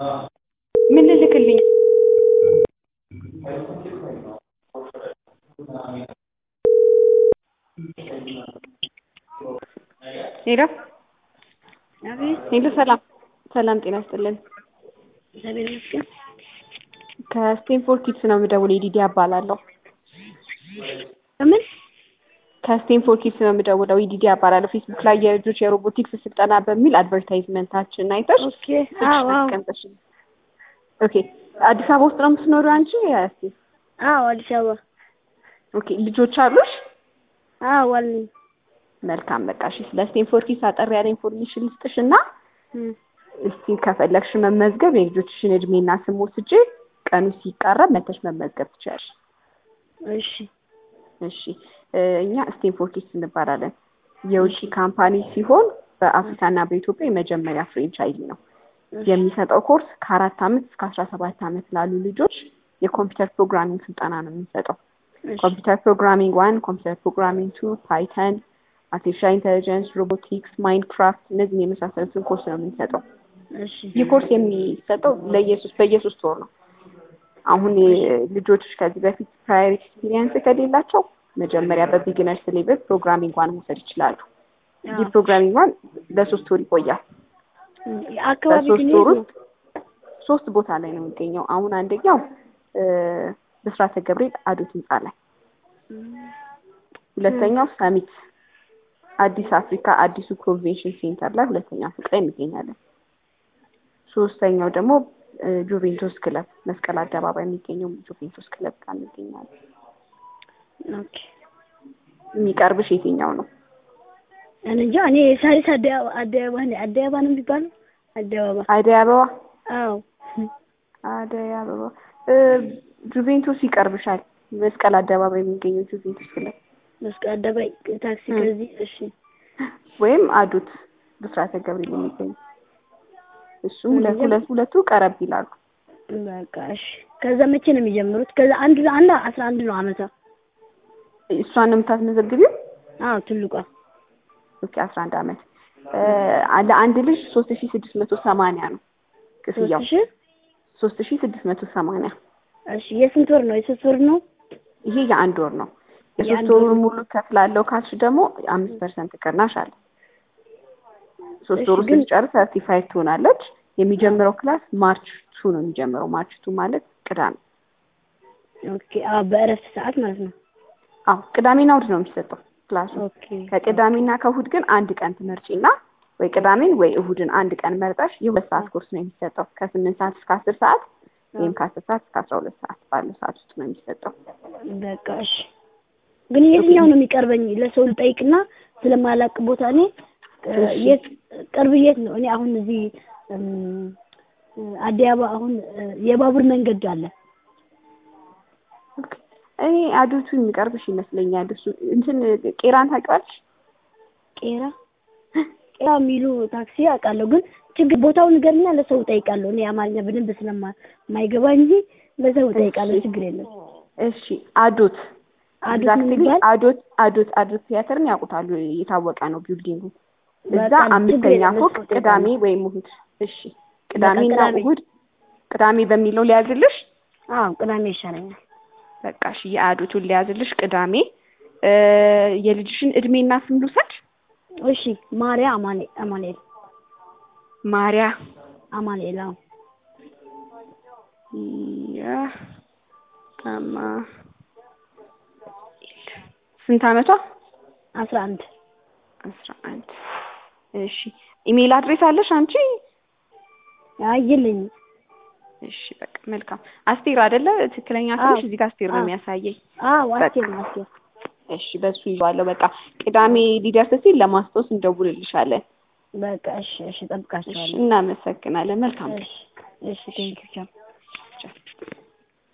ምን ልልክልኝ ሄሎ አቤት ሄሎ ሰላም ሰላም ጤና ይስጥልን እግዚአብሔር ይመስገን። ከስቴንፎርድ ኪድስ ነው የምደውለው የዲዲ እባላለሁ ከምን ከስቴንፎርድ ኪድስ ነው የምደውለው የዲዲ እባላለሁ ፌስቡክ ላይ የልጆች የሮቦቲክስ ስልጠና በሚል አድቨርታይዝመንታችን አይተሽ ኦኬ አዎ አዎ አስቀምጠሽ ኦኬ አዲስ አበባ ውስጥ ነው የምትኖሪው አንቺ እስቲ አዎ አዲስ አበባ ኦኬ ልጆች አሉሽ አዎ አለኝ መልካም በቃ እሺ ስለ ስቴንፎርድ ኪድስ አጠር ያለ ኢንፎርሜሽን ልስጥሽ እና እም፣ እስቲ ከፈለግሽ መመዝገብ የልጆችሽን እድሜና ስም ወስጄ ቀኑ ሲቃረብ መተሽ መመዝገብ ትችያለሽ እሺ እሺ እ እኛ ስቴንፎርድ ኪድስ እንባላለን የውጭ ካምፓኒ ሲሆን በአፍሪካና በኢትዮጵያ የመጀመሪያ ፍሬንቻይዚ ነው የሚሰጠው ኮርስ ከአራት አመት እስከ አስራ ሰባት አመት ላሉ ልጆች የኮምፒውተር ፕሮግራሚንግ ስልጠና ነው የምንሰጠው እሺ ኮምፒውተር ፕሮግራሚንግ ዋን ኮምፒውተር ፕሮግራሚንግ ቱ ፓይተን አርቲፊሻል ኢንቴሊጀንስ ሮቦቲክስ ማይንክራፍት እነዚህን የመሳሰሉትን ኮርስ ነው የምንሰጠው እሺ ይህ ኮርስ የሚሰጠው ለየሶስት በየሶስት ወር ነው አሁን ልጆች ከዚህ በፊት ፕራየር ኤክስፒሪየንስ ከሌላቸው መጀመሪያ በቢግነርስ ሌቭል ፕሮግራሚንግ ዋን መውሰድ ይችላሉ ይህ ፕሮግራሚንግ ዋን ለሶስት ወር ይቆያል አካባቢ በሶስት ግን ወር የት ነው? ውስጥ ሶስት ቦታ ላይ ነው የሚገኘው አሁን አንደኛው እ ብስራተ ገብርኤል አዶት ህንፃ ላይ ሁለተኛው ሰሚት አዲስ አፍሪካ አዲሱ ኮንቬንሽን ሴንተር ላይ ሁለተኛ ፎቅ ላይ እንገኛለን ሶስተኛው ደግሞ እ ጁቬንቱስ ክለብ መስቀል አደባባይ የሚገኘው ጁቬንቱስ ክለብ ጋር እንገኛለን ኦኬ የሚቀርብሽ የትኛው ነው እኔ እንጃ እኔ ሳሪስ አደይ አበባ አደይ አበባ ነኝ አደይ አበባ ነው የሚባለው አደይ አበባ አደይ አበባ አዎ አደይ አበባ እ ጁቬንቱስ ይቀርብሻል መስቀል አደባባይ የሚገኘው ጁቬንቱስ ክለብ መስቀል አደባባይ ታክሲ እም። ከዚህ እሺ ወይም አዱት ብስራተ ገብርኤል የሚገኘው እሱም ሁለት እነዚያ- ሁለት ሁለቱ ቀረብ ይላሉ በቃ እሺ ከዛ መቼ ነው የሚጀምሩት ከዛ አንድ አንድ አስራ አንድ ነው አመቷ እሷን ነው የምታስመዘግቢው አዎ ትልቋ ኦኬ አስራ አንድ አመት እ ለአንድ ልጅ ሶስት ሺ ስድስት መቶ ሰማንያ ነው ክፍያው ሶስት ሺህ ሶስት ሺ ስድስት መቶ ሰማንያ እሺ የስንት ወር ነው የሶስት ወር ነው ይሄ የአንድ ወር ነው የሶስት የአንድ ወሩን ወር። ሙሉ ከፍላለሁ ካልሽ ደግሞ አምስት ፐርሰንት ቅናሽ አለ ሶስት እሺ፣ ወሩ ግን- ስትጨርስ ሰርቲፋይድ ትሆናለች የሚጀምረው ክላስ ማርች ቱ ነው የሚጀምረው ማርች ቱ ማለት ቅዳሜ ኦኬ አዎ በእረፍት ሰዓት ማለት ነው አዎ ቅዳሜና እሑድ ነው የሚሰጠው ክላሱ ኦኬ ከቅዳሜና ከእሑድ ግን አንድ ቀን ትመርጪና ወይ ቅዳሜን ወይ እሑድን አንድ ቀን መርጠሽ የሁለት ሰዓት ኮርስ ነው የሚሰጠው ከስምንት ሰዓት እስከ አስር ሰዓት ወይም ከአስር ሰዓት እስከ አስራ ሁለት ሰዓት ባለው ሰዓት ውስጥ ነው የሚሰጠው በቃ እሺ ግን የትኛው ነው የሚቀርበኝ ለሰው ልጠይቅና ስለማላቅ ቦታ እኔ እ እሺ። የት ቅርብ የት ነው እኔ አሁን እዚህ እም፣ አዲስ አበባ አሁን እ የባቡር መንገድ አለ ኦኬ። እኔ አዱቱ የሚቀርብሽ ይመስለኛል እሱ እንትን ቄራን ታውቂዋለሽ ቄራ ቄራ የሚሉ ታክሲ አውቃለሁ ግን ችግር ቦታውን ንገርና ለሰው እጠይቃለሁ እኔ አማርኛ በደንብ ስለማይገባ እንጂ ለሰው እጠይቃለሁ እሺ። ችግር የለም እሺ አዶት አዶት ኤግዛክትሊ ምን ይባል አዶት አዶት አዶት ቲያትርን ያውቁታሉ የታወቀ ነው ቢልዲንጉ እዛ በቃ ችግር አምስተኛ የለም፣ ፎቅ እሱ ቅዳሜ እጠይቃለሁ። ወይም እሑድ እሺ ቅዳሜና ቅዳሜ። እሑድ ቅዳሜ በሚለው ሊያዝልሽ አዎ ቅዳሜ ይሻለኛል በቃ እሺ የአዶቱን ሊያዝልሽ ቅዳሜ እ የልጅሽን እድሜና ስም ልውሰድ እሺ ማርያ አማኔ አማኑኤል ማሪያ አማኑኤል አዎ ያ አማ ስንት አመቷ አስራ አንድ አስራ አንድ እሺ ኢሜል አድሬስ አለሽ አንቺ አይ የለኝም እሺ በቃ መልካም አስቴር አይደለ ትክክለኛ ስምሽ አዎ። እዚህ ጋር አስቴር ነው አዎ። የሚያሳየኝ አዎ በቃ። አስቴር ነው አስቴር እሺ በሱ ይዟለሁ በቃ ቅዳሜ ሊደርስ ሲል ለማስታወስ እንደውልልሻለን በቃ እሺ እሺ እሺ እጠብቃችኋለሁ እናመሰግናለን መልካም ቀን እሺ እሺ ቴንኪው ቻው ቻው